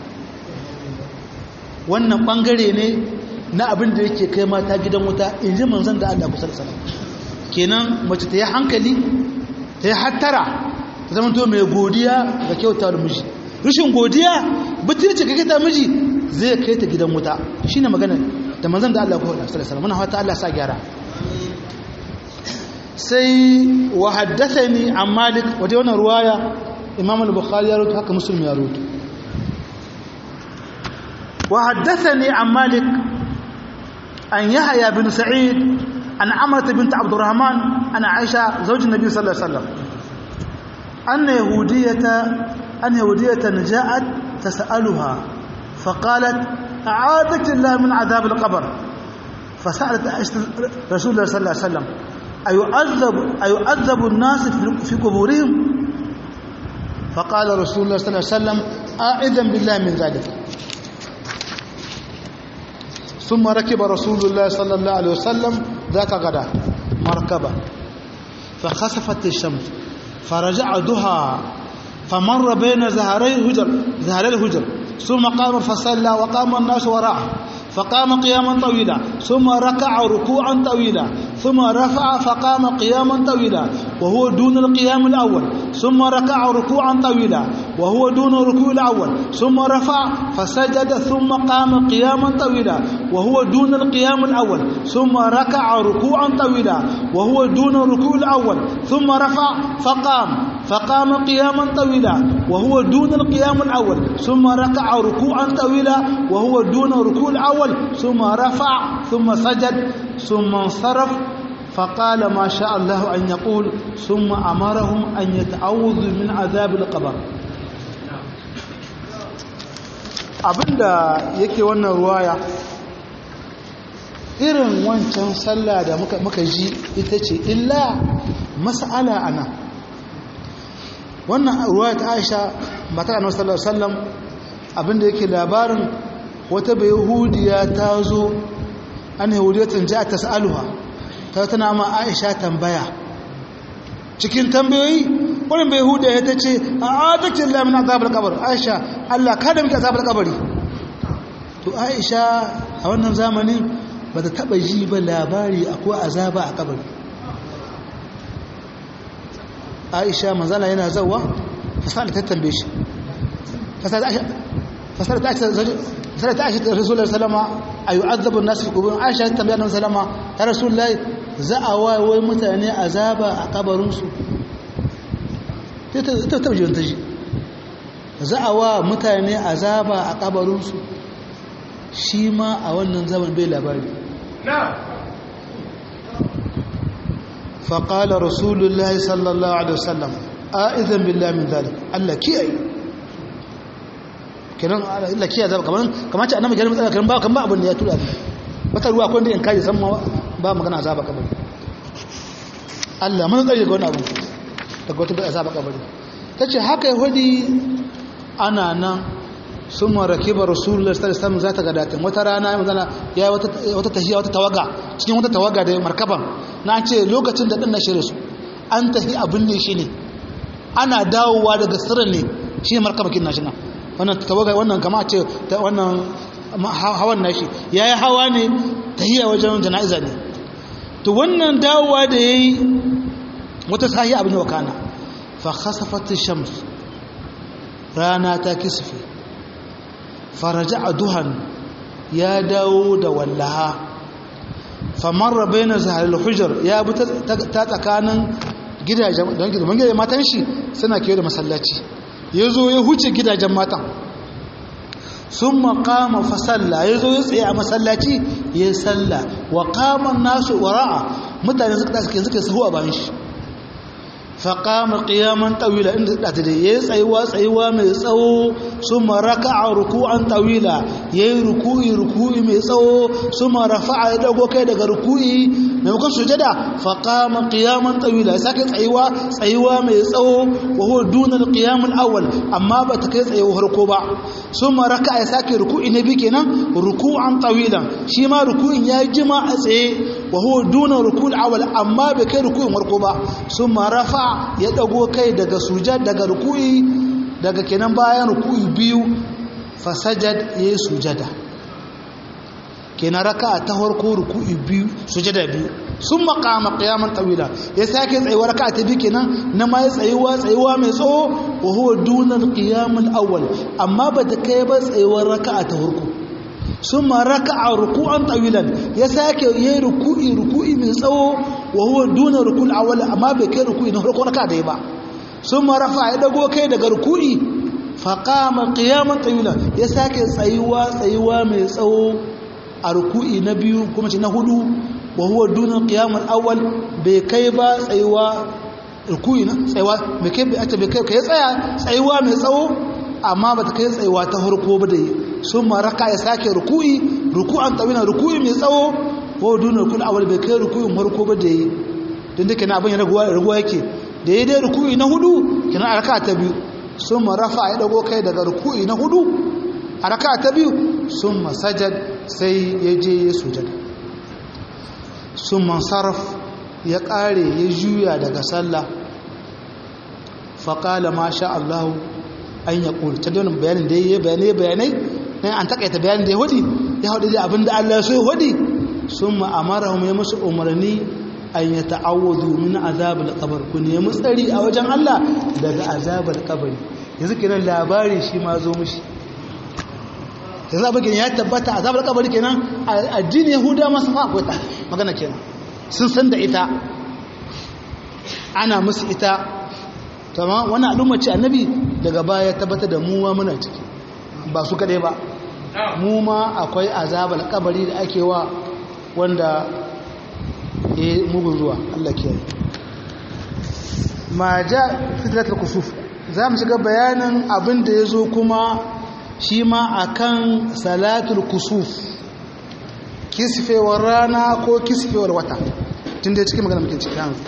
wannan ɓangare ne na abin da yake kai mata gidan wuta in ji manzan da Allah kusa da sana kenan mace ta yi hankali ta yi hattara ta zama to mai godiya ga kyautar miji rashin godiya butulci ga kyautar miji zai kai ta gidan wuta shi ne magana da manzan da Allah kusa da sana muna hata Allah sa gyara sai wa haddathani an malik wata wannan ruwaya imam al-bukhari ya rutu haka muslim ya rutu wa haddathani an malik an yahya bin sa'id an amrat bint abdurrahman an aisha zawj an-nabi sallallahu alaihi wasallam أن يهودية أن يهودية جاءت تسألها فقالت أعاذك الله من عذاب القبر فسألت رسول الله صلى الله عليه وسلم أيعذب, أيعذب الناس في قبورهم فقال رسول الله صلى الله عليه وسلم أعذا بالله من ذلك ثم ركب رسول الله صلى الله عليه وسلم ذاك غدا مركبة فخسفت الشمس فرجع ضحى فمر بين زهري الهجر زهري الهجر ثم قام فصلى وقام الناس وراءه فقام قياما طويلا ثم ركع ركوعا طويلا ثم رفع فقام قياما طويلا وهو دون القيام الأول ثم ركع ركوعا طويلا وهو دون الركوع الأول ثم رفع فسجد ثم قام قياما طويلا وهو دون القيام الأول ثم ركع ركوعا طويلا وهو دون الركوع الأول ثم رفع فقام فقام قياما طويلا وهو دون القيام الأول ثم ركع ركوعا طويلا وهو دون الركوع الأول ثم رفع ثم سجد ثم انصرف فقال ما شاء الله أن يقول ثم أمرهم أن يتعوذوا من عذاب القبر abinda yake wannan ruwaya irin wancan sallah da muka ji ita ce illa mas'ala ana wannan ruwaya ta aisha matar annabi sallallahu alaihi wasallam abinda yake labarin wata bai yahudiya ta zo an yahudiyatin ja ta sa'aluha ta tana ma aisha tambaya cikin tambayoyi wani bai huda ya ta ce a adakin lamin azabar kabar aisha allah kada muke azabar kabari to aisha a wannan zamanin ba ta taba ji ba labari akwai azaba a kabari aisha manzala yana zawa fasala ta tambaye shi fasala ta aisha ta rasulullah salama a yi azabin nasu fi kubin aisha ta tambaye nan salama ta rasulullah za a wawai mutane azaba a kabarinsu ta taba jiwon ta ji za a wa mutane azaba a kabarinsu shi ma a wannan zaman bai labari فقال رسول الله صلى الله عليه وسلم آئذن بالله من ذلك الله كيئي kiran Allah kiyaye zaba kaman kamar ce annabi garin matsala kan ba kan ba abin da ya tura wata ruwa akwai da in kaji san ba magana azaba kabari Allah mun tsare ga wannan abu daga wata azaba kabari tace haka yahudi ana nan sun marake ba rasulullah sallallahu alaihi wasallam zata gadatin wata rana manzana ya wata wata tahiya wata tawaga cikin wata tawaga da markaban na ce lokacin da din na shirye su an tafi abin ne shi ne ana dawowa daga sirrin ne shi ne markabakin nashi nan wannan tawaga wannan kama ce wannan hawan nashi yayi hawa ne tahiya wajen jana'iza ne to wannan dawowa da yayi wata sahi abin da wakana fa khasafat shams rana ta kisfe faraja duhan ya dawo da wallaha famarra bayna zaharil hujjar ya bi ta tsakanin gidajen don gidajen matan shi suna kewa da masallaci ya zo ya huce gidajen matan sun makama fasalla ya zo ya tsaye a masallaci ya yi salla wa kaman nasu wara'a mutane suka ta suke suke sahu a bayan shi faƙama ƙiyaman ɗawila inda ɗata da ya yi tsayuwa tsayuwa mai tsawo su maraka a ruku'an ɗawila ya yi ruku'i ruku'i mai tsawo su marafa a ya ɗago kai daga ruku'i maimakon sujada faƙama ƙiyaman ɗawila ya sake tsayuwa tsayuwa mai tsawo wa huwa dunar ƙiyamun awal amma ba ta kai tsayuwa harko ba su maraka ya sake ruku'i na biyu kenan ruku'an ɗawilan shi ma ruku'in ya jima a tsaye wa huwa dunar ruku'ul awal amma bai kai ruku'in harko ba su marafa ya dago kai daga sujad daga ruku'i daga kenan bayan ruku'i biyu fasajad yayi sujada kenan raka'a ta farko ruku'i biyu sujada biyu sun maqama qiyaman tawila ya sake tsayuwa raka'a ta biyu kenan na ma ya tsayuwa tsayuwa mai tsawo wa huwa dunal qiyamul awwal amma ba ta kai ba tsayuwar raka'a ta farko sun ma raka'a ruku'an tawilan ya sake yayi ruku'i ruku'i mai tsawo wa huwa duna ruku'ul awwal amma bai kai ruku'i na farko raka'a dai ba sun ma rafa ya dago kai daga ruku'i fa qama qiyaman tawilan ya sake tsayuwa tsayuwa mai tsawo a ruku'i na biyu kuma ce na hudu wa huwa duna qiyamul awwal bai kai ba tsayuwa ruku'i na tsayuwa bai kai bai kai kai tsaya tsayuwa mai tsawo amma ba ta kai tsayuwa ta farko ba da yi sun maraka ya sake ruku'i ruku'an tawina ruku'i mai tsawo ko dunar kul awal bai kai ruku'in farko ba da yi don da kenan abin ya raguwa raguwa yake da ya dai ruku'i na hudu kenan a raka ta biyu sun marafa ya dago kai daga ruku'i na hudu a raka ta biyu sun masajad sai ya je ya sujada sun mansaraf ya kare ya juya daga sallah faƙala ma sha Allahu an ya ƙuri ta donin bayanin da ya bayanai bayanai na an takaita bayanin da ya hudi ya hudu da abin da Allah so ya hudi sun ma'amara mu ya musu umarni an ya ta'awudu min azabar kabar ku nemi tsari a wajen Allah daga azabar kabari yanzu kenan labari shi ma zo mushi yanzu abin ya tabbata azabar kabari kenan addini yahuda masu fa akwai ta magana kenan sun san da ita ana musu ita tamam wani al'umma ce annabi daga baya tabbata da mu ma muna ciki ba su kadai ba mu ma akwai azabar kabari da ake wa wanda ya mugun zuwa Allah ke ma ja fitratul kusuf za mu shiga bayanin abin da ya zo kuma shi ma akan salatul kusuf kisfewar rana ko kisfewar wata tun da cikin magana muke cikin yanzu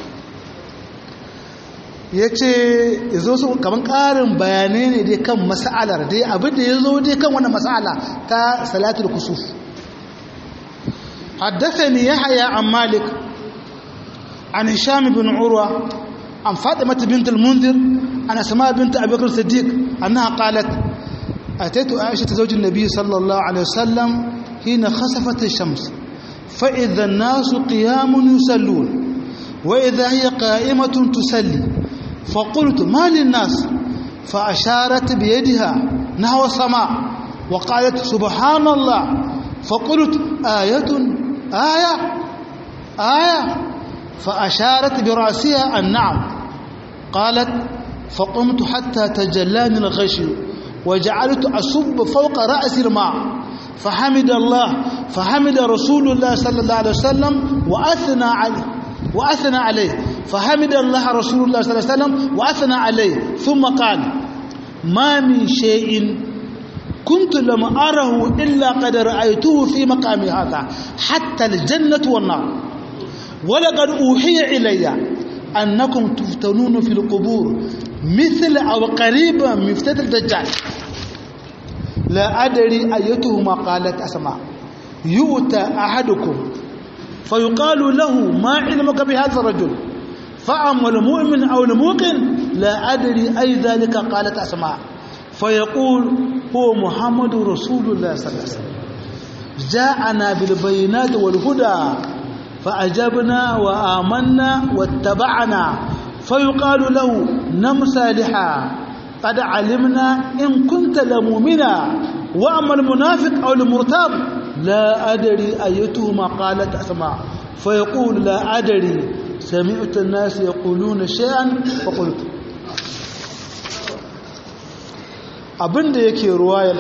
ya ce zo su kamar ƙarin bayanai ne dai kan mas'alar dai abin da ya zo dai kan wannan mas'ala ta salatul kusuf حدثني يحيى عن مالك عن هشام بن عروة عن فاطمة بنت المنذر عن أسماء بنت أبي بكر الصديق أنها قالت أتيت عائشة زوج النبي صلى الله عليه وسلم حين خسفت الشمس فإذا الناس قيام يصلون وإذا هي قائمة تسلي فقلت ما للناس فأشارت بيدها نحو السماء وقالت سبحان الله فقلت آية آية آية فأشارت برأسها النعم قالت فقمت حتى تجلاني الغشي وجعلت أصب فوق رأس الماء فحمد الله فحمد رسول الله صلى الله عليه وسلم وأثنى عليه وأثنى عليه فحمد الله رسول الله صلى الله عليه وسلم وأثنى عليه ثم قال ما من شيء كنت لم أره إلا قد رأيته في مقام هذا حتى الجنة والنار ولقد أوحي إلي أنكم تفتنون في القبور مثل أو قريبا من فتنة الدجال لا أدري أيتهما قالت أسماء يؤتى أحدكم فيقال له ما علمك بهذا الرجل فأما المؤمن أو الموقن لا أدري أي ذلك قالت أسماء فيقول هو محمد رسول الله صلى الله عليه وسلم جاءنا بالبينات والهدى فأجبنا وآمنا واتبعنا فيقال له نم صالحا قد علمنا إن كنت لمؤمنا وأما المنافق أو المرتاب لا أدري أيتهما قالت أسماء فيقول لا أدري سمعت الناس يقولون شيئا فقلت abin da yake ruwayar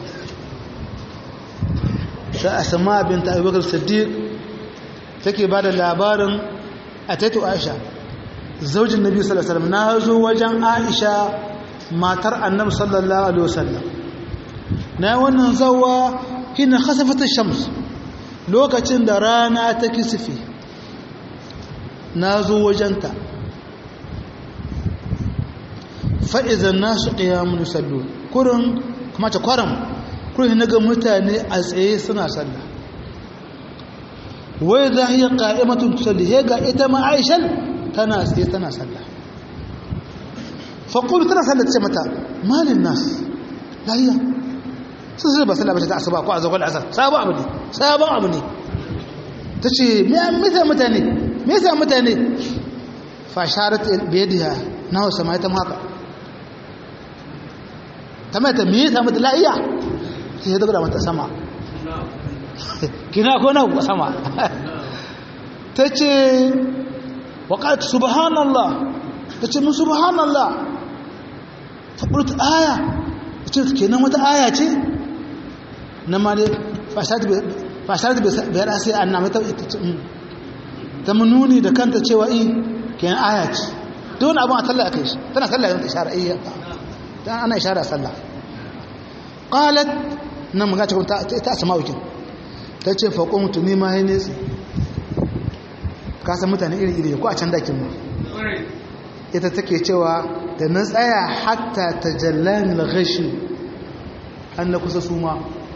ta asama binta abubakar siddiq take ba da labarin a taito aisha zaujin nabi sallallahu alaihi wasallam na zo wajen aisha matar annabi sallallahu alaihi wasallam na wannan zawa hina khasafata shams lokacin da rana ta kisifi na zo wajenta fa'izan nasu ƙiyamun sallu kurin kuma ta kwaram kurin na ga mutane a tsaye suna sallah wai za yi ƙa'imatun tusalli ya ga ita ma'aishan tana tsaye tana sallah faƙulu tana sallah ce mata malin nas lahiya sun sai ba sallah ba ta asuba ko a zagon asar sabon abu ne sabon abu ne ta ce me yasa mutane me yasa mutane fasharat biyadiha na hausa ma ta maka ta mai ta me yasa mata lahiya sai ya daga mata sama kina ko na sama ta ce waƙat subhanallah ta ce mun subhanallah faƙulta aya ta ce kenan wata aya ce na ma dai fasar da bayar sai an na mata ta mununi da kanta cewa i kenan aya ce duk wani abin a talla a kai shi tana talla yin ishara iya ta ana ishara sallah qalat nan muga cikin ta asma wikin ta ce faƙon mutum ne ma ya nesa ka san mutane iri iri ko a can dakin mu ita take cewa da na tsaya hatta tajallani al-ghashi an na kusa suma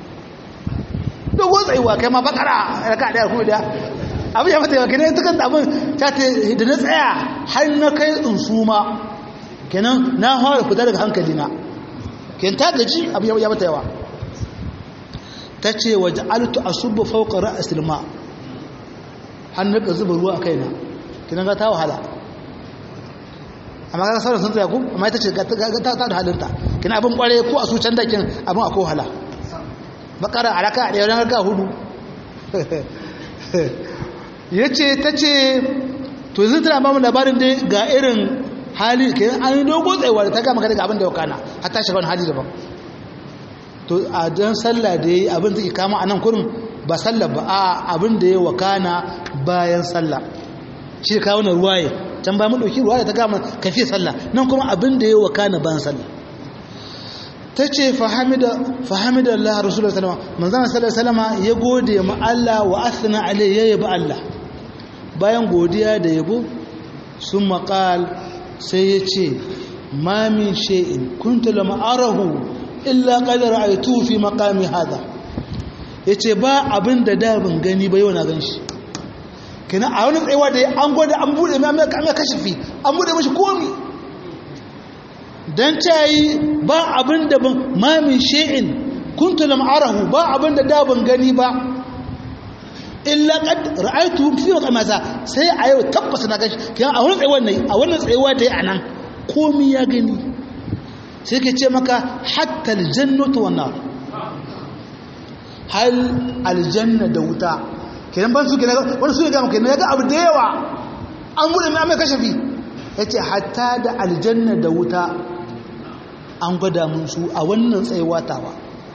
dogon tsayuwa kai ma bakara raka daya ko da abin ya mata yawa kenan ta kanta abin ta ta da na tsaya har na kai in suma kenan na fara fita daga hankali na kenan ta gaji abin ya mata yawa ta ce waje altu asubbu fawqa ra'sil ma har na ka zuba ruwa a kaina kenan ga ta wahala amma ga sauran sun tsaya ku amma ita ce ta da halinta kenan abin kware ko a su can dakin abin akwai wahala bakara a raka ɗaya ranar ga hudu ya ce ta ce to zai tana mamu labarin dai ga irin hali ke an yi dogo tsayuwa da ta gama daga abin da ya kana har ta shiga wani hali daban to a don sallah da ya yi abin da ke kama a nan kurin ba sallah ba a abin da ya wakana bayan sallah shi ka kawo na ruwaye can ba mu ɗauki ruwaye ta gama kafi sallah nan kuma abin da ya wakana bayan sallah ta ce fahimida Allah Rasulullah salama manzana salama ya gode ma Allah wa asina alai ya yabi Allah bayan godiya da yabo sun maƙal sai ya ce mamin she'in kunta lama arahu illa ƙadar a yi tufi makami hada ya ce ba abin da da ban gani ba yau na gan shi kenan a wani tsayawa da ya an gwada an buɗe mai mai kashifi an buɗe mashi komi don cayi ba abin da ban mamin she'in kuntu lam arahu ba abin da da ban gani ba illa qad ra'aytu fi masa sai a yau tabbas na gashi kiyan a wannan tsayuwar ne a wannan tsayuwa da ya anan komai ya gani sai ke ce maka hatta aljannatu wan nar hal aljanna da wuta kenan ban su kenan wani su ga kenan ga abu da yawa an bude mai amma kashafi yace hatta da aljanna da wuta an gwada mun su a wannan tsayuwa tawa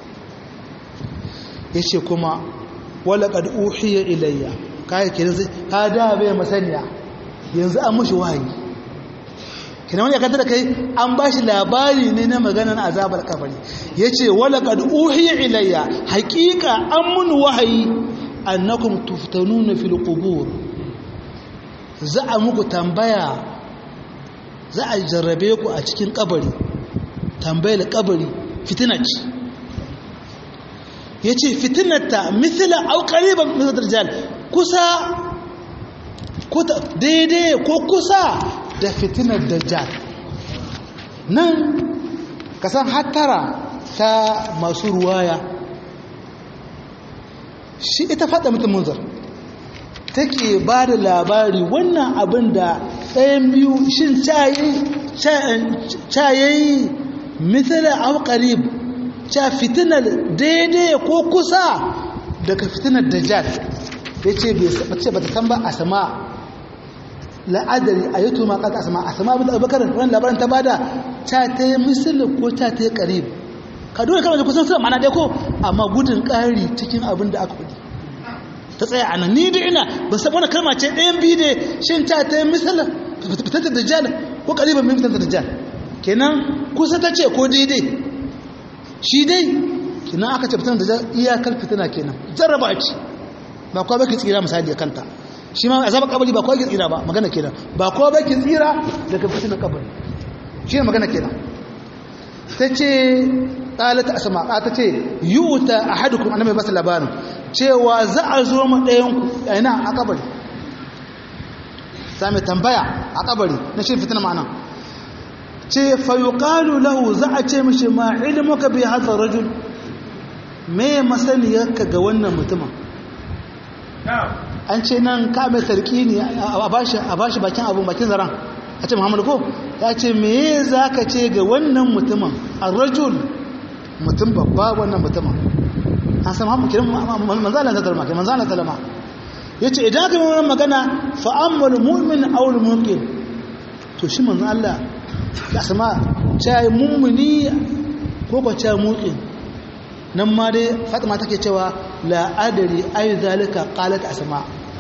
yace kuma wala kad uhiya ilayya kai kenan sai ka da bai masaniya yanzu an mushi wahayi kenan wani ya kanta da kai an bashi labari ne na maganar azabar kabari yace wala kad uhiya ilayya haqiqa an mun wahayi annakum tuftanuna fil qubur za a muku tambaya za a jarrabe ku a cikin kabari tambayar kabari fitina ce ya ce fitinarta mithila au ƙariban mithila dajjal kusa daidai ko kusa da fitinar dajjal nan kasan hattara ta masu ruwaya shi ita fada mutum munzar take ba da labari wannan abin da ɗayan biyu shin cayayi mithila au ƙariban ca fitinar daidai ko kusa daga fitinar dajjal ya ce ba ta san ba a sama la'adari a yi tuma kaka a sama a sama abin da abubakar wani labarin ta bada ta ta yi misalin ko ta ta yi karib ka dole kama da kusan suna mana ɗaya ko amma gudun ƙari cikin abin da aka kudi ta tsaya a nan ni da ina ba san wani kalma ce ɗayan biyu da shin ta ta yi misalin fitar da dajjal ko karibin min fitar da dajjal kenan kusa ta ce ko daidai shi dai kina aka ce fitina da iyakar fitina kenan jarraba ce ba kowa baki tsira misali da kanta shi ma azabar kabari ba kowa ki tsira ba magana kenan ba kowa baki tsira daga fitinar kabari shi ne magana kenan ta ce ɗalata a sama ta ce yi wuta a hadukun annabi basu labarin cewa za a zo ma ɗayanku a ina a kabari sami tambaya a kabari na shi fitina ma'ana ce fayuƙalu lahu za a ce mishi ma ilimuka bi hadha rajul me masaniyarka ga wannan mutumin an ce nan ka mai sarki ne a bashi bakin abun bakin zaran a ce muhammadu ko ya ce me za ka ce ga wannan mutumin a rajul mutum babba wannan mutumin an san hamu kiran manzalan ta talma kiran manzalan talma ya ce idan aka yi wannan magana fa'ammal mu'min aul muqim to shi manzan Allah da sama cayi mummuni ko ba cayi muqim nan ma dai fatima take cewa la'adari ayi zalika qalat asma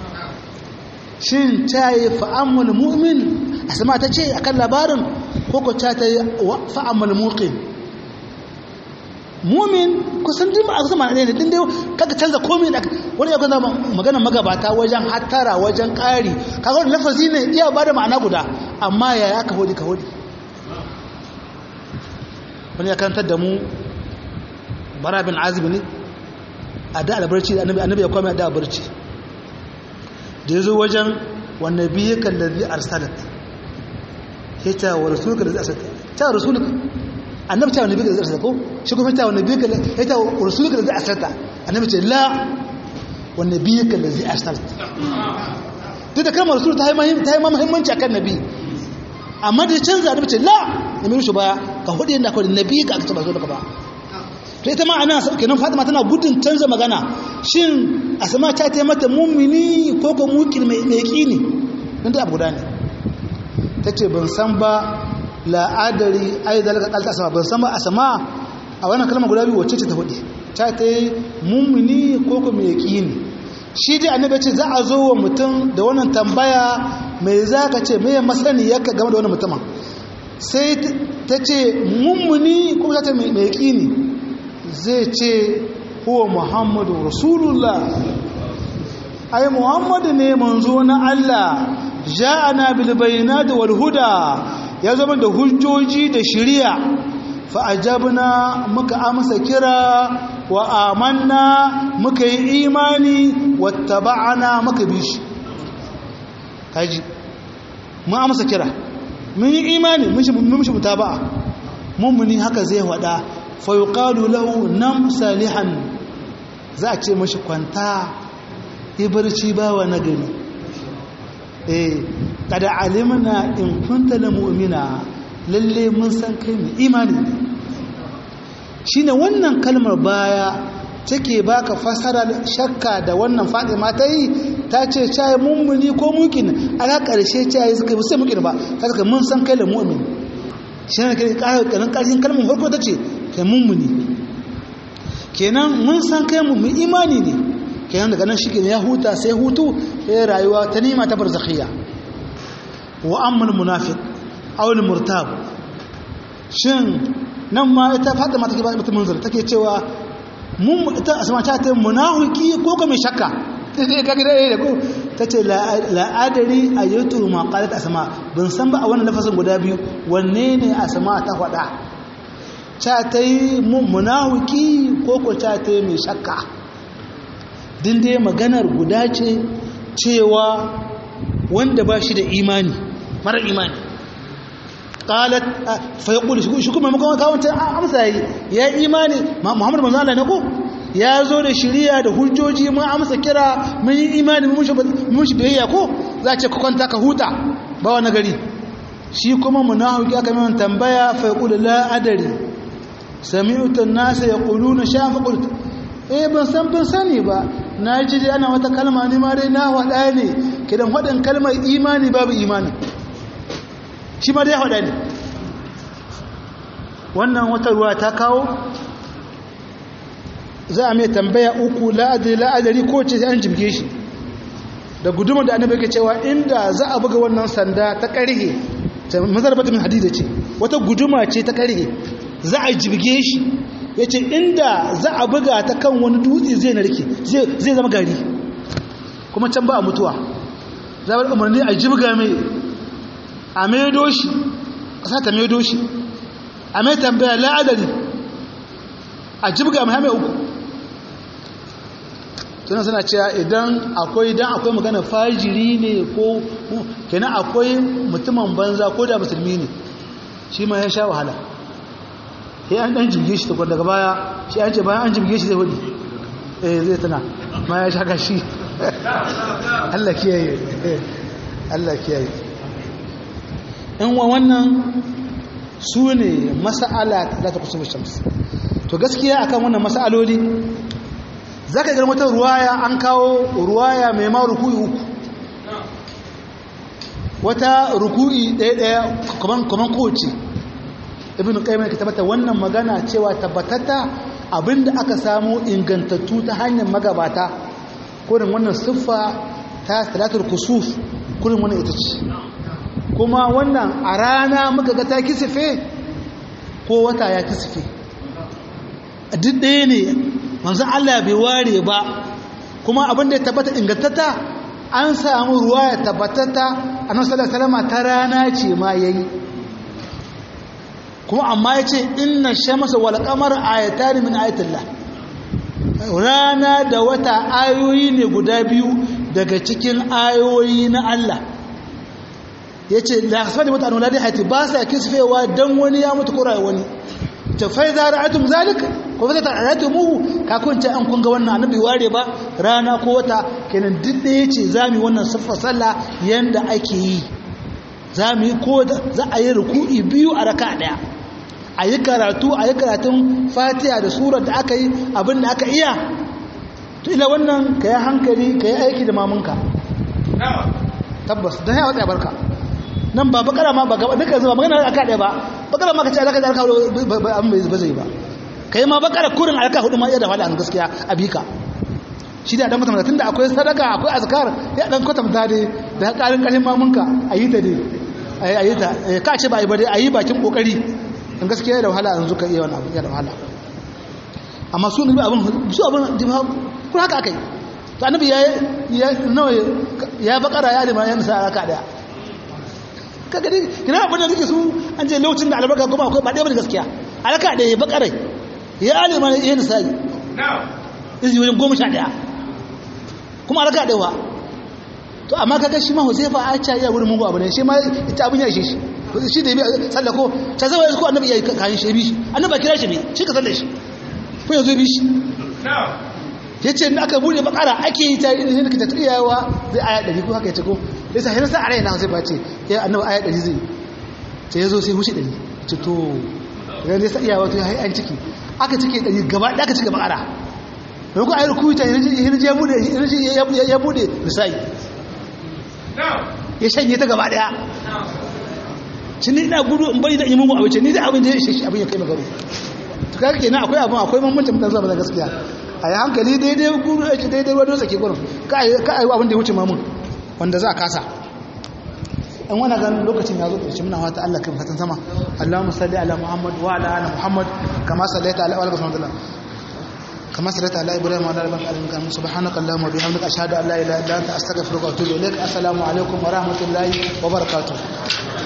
shin tayi fa'amul mu'min asma ta ce akan labarin ko ko ta tayi fa'amul muqin mu'min kusan din a zama ne din dai kaga canza komai da wani ya gana magana magabata wajen hattara wajen ƙari kaga wannan lafazi ne iya bada ma'ana guda amma yaya aka hodi ka hodi wani ya karantar da mu bara bin azib ne a da albarci annabi annabi ya kwame da albarci da yazo wajen wan nabiyyaka allazi arsalat yace wa rasuluka allazi arsalat ta rasuluka annabi ta nabiyyaka allazi arsalat ko shi kuma ta nabiyyaka yace wa rasuluka allazi arsalat annabi ce la wan nabiyyaka allazi arsalat duk da kalmar rasul ta yi muhimmanci ta yi muhimmanci akan nabi amma da canza annabi ce la nabi shi baya ka hudu yanda akwai nabi ka aka ce ba zo daga ba to ita ma ana kenan Fatima tana gudun canza magana shin Asma ta ta mata mu'mini ko ko mukin mai yaqini dan da abu guda ne tace ban san ba la adari ai dalaka kalta Asma ban san ba Asma a wannan kalmar guda biyu wacce ce ta hudu ta ta mu'mini ko ko mai yaqini shi dai annabi ce za a zo wa mutum da wannan tambaya mai zaka ce mai masani yaka game da wannan mutumin sai ta ce mummuni ko ta ce mai yaqini zai ce huwa muhammadu rasulullah ai muhammadu ne manzo na Allah ja'ana bil bayinati wal huda ya zama da hujjoji da shari'a fa ajabna muka amsa kira wa amanna muka yi imani wattaba'ana muka bi shi kaji mun amsa kira mun yi imani mun shi mutaba'a mummuni haka zai wada fa yuqalu lahu nam salihan za a ce mashi kwanta ibarci bawa na gari eh kada alimna in kunta la mu'mina lalle mun san kai mu imani shine wannan kalmar baya take baka fasara shakka da wannan Fatima ta yi ta ce cai mummuni ko mukin ala karshe cai suka yi sai mukin ba ta suka mun san kai la mu'min shine kai karin karshen kalmar farko tace kai mummuni kenan mun san kai mu imani ne kenan daga nan shike ya huta sai hutu sai rayuwa ta nima ta barzakhiyya wa ammal munafiq aw al murtab shin nan ma ita Fatima take ba mata munzir take cewa mun ita asma ta ta munafiki ko ko mai shakka sai ka gida da ko tace la adari ayatu ma qalat asma ban san ba a wannan lafasin guda biyu wanne ne asma ta faɗa ta ta yi munafiki ko ko ta ta yi mai shakka din dai maganar guda ce cewa wanda ba shi da imani mara imani qalat fa yaqulu shi kuma makon kawon ta amsa yi ya imani Muhammad manzo Allah ne ko ya zo da shiriya da hujjoji mun amsa kira mun yi imani mun mun shi biyayya ko za ce ka kwanta ka huta ba wani gari shi kuma munafiki aka mai tambaya fa yaqulu la adari sami'tu an-nas yaquluna shafa qultu eh ban san ban sani ba na ji dai ana wata kalma ne ma dai na wada ne kidan wadin kalmar imani babu imani shi ma dai wada ne wannan wata ruwa ta kawo za a mai tambaya uku la'adari la'adari ko ce sai an jibge shi da guduma da annabi yake cewa inda za a buga wannan sanda ta karhe mazarbata min hadida ce wata guduma ce ta karhe za a jibge shi ya ce inda za a buga ta kan wani dutse zai narke zai zama gari kuma can ba a mutuwa za a umarni a jibga mai a maido shi ƙasa ta maido shi a mai tambaya la'adari a jibga mai hame uku tunan suna cewa idan akwai idan akwai magana fajiri ne ko kenan akwai mutumin banza ko da musulmi ne shi ma ya sha wahala sai an dan jirge shi tukun daga baya shi an ce bayan an jirge shi zai hudu eh zai tana ma ya shaka shi Allah kiyaye Allah kiyaye in wa wannan su ne mas'ala da ta kusa shams to gaskiya akan wannan mas'aloli zaka ga wata ruwaya an kawo ruwaya mai ma ruku'i uku wata ruku'i ɗaya ɗaya kaman kaman kowace ibn qayyim ya tabbata wannan magana cewa tabbatata abinda aka samu ingantattu ta hanyar magabata kurin wannan siffa ta salatul kusuf kurin wannan ita ce kuma wannan a rana muka ga ta kisife ko wata ya kisife duk ɗaya ne manzon Allah bai ware ba kuma abinda ya tabbata ingantatta an samu ruwa ya tabbatata annabi sallallahu alaihi wasallam ta rana ce ma yayi kuma amma ya ce inna shamasa wal qamar ayatan min ayatillah rana da wata ayoyi ne guda biyu daga cikin ayoyi na Allah yace la hasbani mata anula da hati ba sa kisfewa dan wani ya mutu kura wani ta fa idza ra'atum zalik ko fa ta'atumuhu ka kun ce an kun ga wannan annabi ware ba rana ko wata kenan duk da yace zamu wannan siffa sallah yanda ake yi zamu yi ko za a yi ruku'i biyu a raka daya a yi karatu a yi karatun fatiha da surar da aka yi abin da aka iya to ila wannan ka yi hankali ka yi aiki da mamunka tabbas don yawa tsaye barka nan ba bakara ma ba gaba duka zuwa magana aka ɗaya ba bakara ma ka ce alaka da alaka abin ba zai ba ka yi ma bakara kurin alaka hudu ma iya da faɗa gaskiya a bika shi da ɗan kwatanta tun da akwai sadaka akwai azkar ya ɗan kwatanta dai da ƙarin ƙarfin mamunka a yi ta dai a yi ta ka ce ba a yi ba dai a yi bakin ƙoƙari in gaskiya da wahala yanzu ka iya wani abu ya da wahala amma su nabi abin su abin jima kun haka aka yi to annabi ya ya nawa ya bakara ya lima ya nisa raka daya kaga dai kina abin da nake su an je lokacin da albarka kuma akwai ba dai bane gaskiya alaka daya ya bakara ya lima ya nisa izini wajen goma sha ɗaya kuma a raka ɗaya to amma kaga shi ma huzaifa a ca iya wurin mugu abu ne shi ma ita abin ya ishe shi shi da ya biya sallako ta zama ko annabi ya kayan shi bi shi annabi kira shi ne shi ka sallar shi ko yanzu bi shi ya ce na aka bude bakara ake yi ta yi da kita tsayawa zai aya ɗari ko haka ya ce ko ya sa hirsa a raina zai bace ya annabi aya ɗari zai sai ya zo sai hushi ɗari ce to idan ya sa iyawa to ya hai an ciki aka cike ɗari gaba ɗaya aka cike bakara mai ko ayar kuta hirji ya bude misali ya shanye ta gaba ɗaya shi ni ina gudu in bari da yi mugu abinci ni da abin da ya shi abin ya kai magaru to kaga kenan akwai abin akwai mamancin mutan zuwa ba gaskiya a yi hankali daidai gudu ake daidai wadda tsaki gurin ka a yi abin da ya wuce mamun wanda za a kasa in wani ganin lokacin ya zo ƙarshe muna wata Allah kai fatan sama Allahumma salli ala Muhammad wa ala ala Muhammad kama sallaita ala wa ala كما صليت على ابراهيم وعلى ال ابراهيم سبحانك اللهم وبحمدك اشهد ان لا اله الا انت استغفرك واتوب اليك السلام عليكم ورحمه الله وبركاته